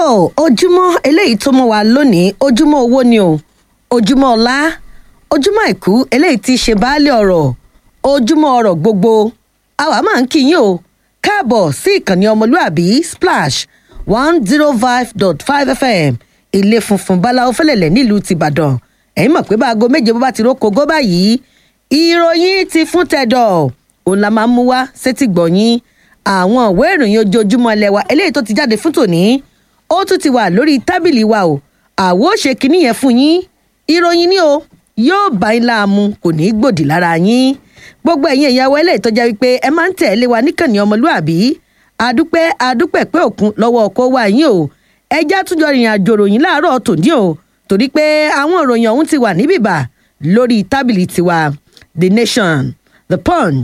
ojúmọ́ eléyìí tó mọ́ wa lónìí ojúmọ́ owó ni o ojúmọ́ ọlá ojúmọ́ àìkú eléyìí ti ṣe baálé ọ̀rọ̀ ojúmọ́ ọ̀rọ̀ gbogbo àwa máa ń kí yín o káàbọ̀ sí ìkànnì ọmọlúàbí splash one zero five dot five fm ilé funfun báláwo fẹlẹ̀lẹ̀ nílùú tìbàdàn ẹ̀yin mọ̀ pé bá aago méje bó bá ti rókò gó báyìí ìròyìn ti fún tẹ̀dọ̀ òun la máa ń mú wá sétí gbọ̀nyìn àwọn ìwé ìròyìn ojoojúmọ́ ilẹ̀ wa eléyìí tó ti jáde fún tòní ó tún ti wà lórí tábìlì wa o àwo ṣe kinní yẹn fún yín ìròyìn ni o yóò bá yín láàmú kò ní í gbòdì lára yín gbogbo ẹ̀yin ìyàwó eléyìí tó jẹ́ wípé ẹ máa ń tẹ̀lé wa níkànnì ọmọlúàbí adúpẹ́ adúpẹ́ pé òkun lọ́wọ́ ọkọ̀ wa yín o ẹjẹ́ àtúnjọ rìnrìn àjò ròyìn láàárọ̀ tòní o torí pé àwọn ìròyìn ọ̀hún ti wà níbìbà lórí tábìlì tiwa the nation the punch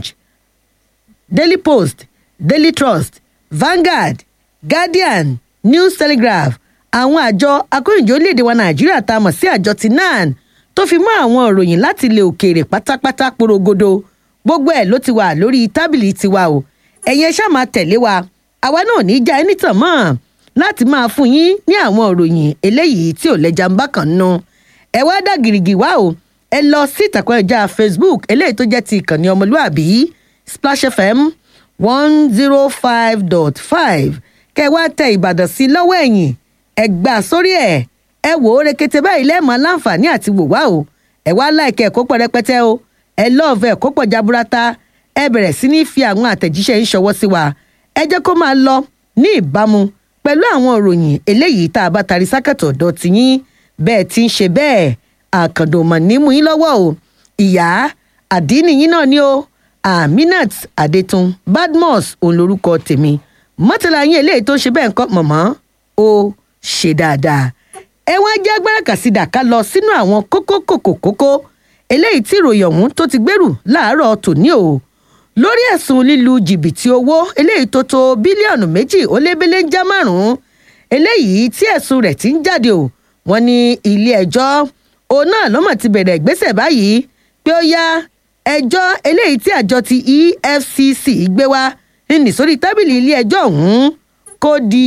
daily post daily trust vanguard guardian news telegraph àwọn àjọ akóyìnjó orílẹ̀-èdè wa nàìjíríà tá a mọ̀ sí àjọ ti nan tó fi mọ́ àwọn ìròyìn láti ilẹ̀ òkèèrè pátápátá porogodo gbogbo ẹ̀ ló ti wà lórí tábìlì tiwa o ẹ̀yin ẹ ṣáà máa tẹ̀lé wa àwa náà ní í já ẹni tàn mọ́ láti máa fún yín ní àwọn ìròyìn eléyìí tí ò lẹ́jà ń bá kàn nù ẹ wá dá gìrìgì wá o ẹ lọ sí ìtàkùn ẹja facebook eléyìí tó jẹ́ ti ìkànnì ọmọlúàbí splash fm one zero five dot five kẹ wá tẹ ìbàdàn sí lọ́wọ́ ẹ̀yìn ẹ gbà sórí ẹ̀ ẹ wò ó rekete báyìí lẹ́ẹ̀mọ́ láǹfààní àti wò wá o ẹ wá láìkẹ́ ẹ̀kọ́ pọ̀ rẹpẹtẹ o ẹ lọ́ọ̀fẹ́ ẹ̀kọ́ pọ̀ jaburata ẹ bẹ̀rẹ̀ sí ní fi àwọn àtẹ̀jíṣẹ́ yín ṣọwọ́ sí wa ẹ jẹ́ kó máa lọ ní ìbámu pẹ̀lú àwọn ìròyìn eléyìí tá a bá tarí sákàtọ̀ ọ̀dọ̀ tiyín bẹ́ẹ̀ ti ń ṣe bẹ́ẹ̀ àkàndò mọ̀ ní mú yín lọ́wọ́ o ìyá àdínì yín náà ni o aminat adetun badmus òun lorúkọ tèmi mọ́tàlá yín eléyìí tó ń ṣe bẹ́ẹ̀ ń kọ́ mọ̀mọ́ ó ṣe dáadáa ẹ wá jẹ́ agbára kàsídà ká lọ sínú àwọn kókó kòkó kókó eléyìí tí ìròyìn ọ̀hún tó ti gbèrú láàárọ̀ tòní o lórí ẹ̀sùn lílu jìbìtì owó eléyìí tó tó bílíọ̀nù méjì ó lé bílẹ̀ ń já márùn-ún eléyìí tí ẹ̀sùn rẹ̀ ti ń jáde o wọ́n ní ilé ẹjọ́ òun náà lọ́mọ̀ ti bẹ̀rẹ̀ ìgbésẹ̀ báyìí pé ó yá ẹjọ́ eléyìí tí àjọ ti efcc gbé wá ní sórí tábìlì ilé ẹjọ́ ọ̀hún kó di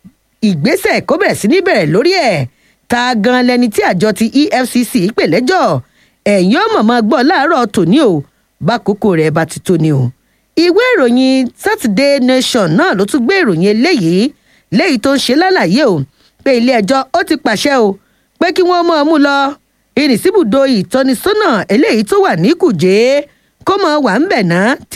ìgbésẹ̀ kó bẹ̀rẹ̀ sí ní bẹ̀rẹ̀ lórí ẹ̀ ta gan lẹni tí àjọ ti efcc pè lẹ́jọ́ ẹ̀yìn ọmọ máa gbọ́ láàárọ̀ tòní o bákòókò rẹ̀ bá ti tó ni o. ìwé ìròyìn saturday nation náà ló tún gbé ìròyìn eléyìí léyìí tó ń ṣe lálàyé o pé ilé ẹjọ́ ó ti pàṣẹ o pé kí wọ́n mọ̀ ọ́ mú lọ ìrìnsíbùdó ìtọ́nisọ́nà eléyìí tó wà ní kùjé kó mọ̀ wà ń bẹ̀ ná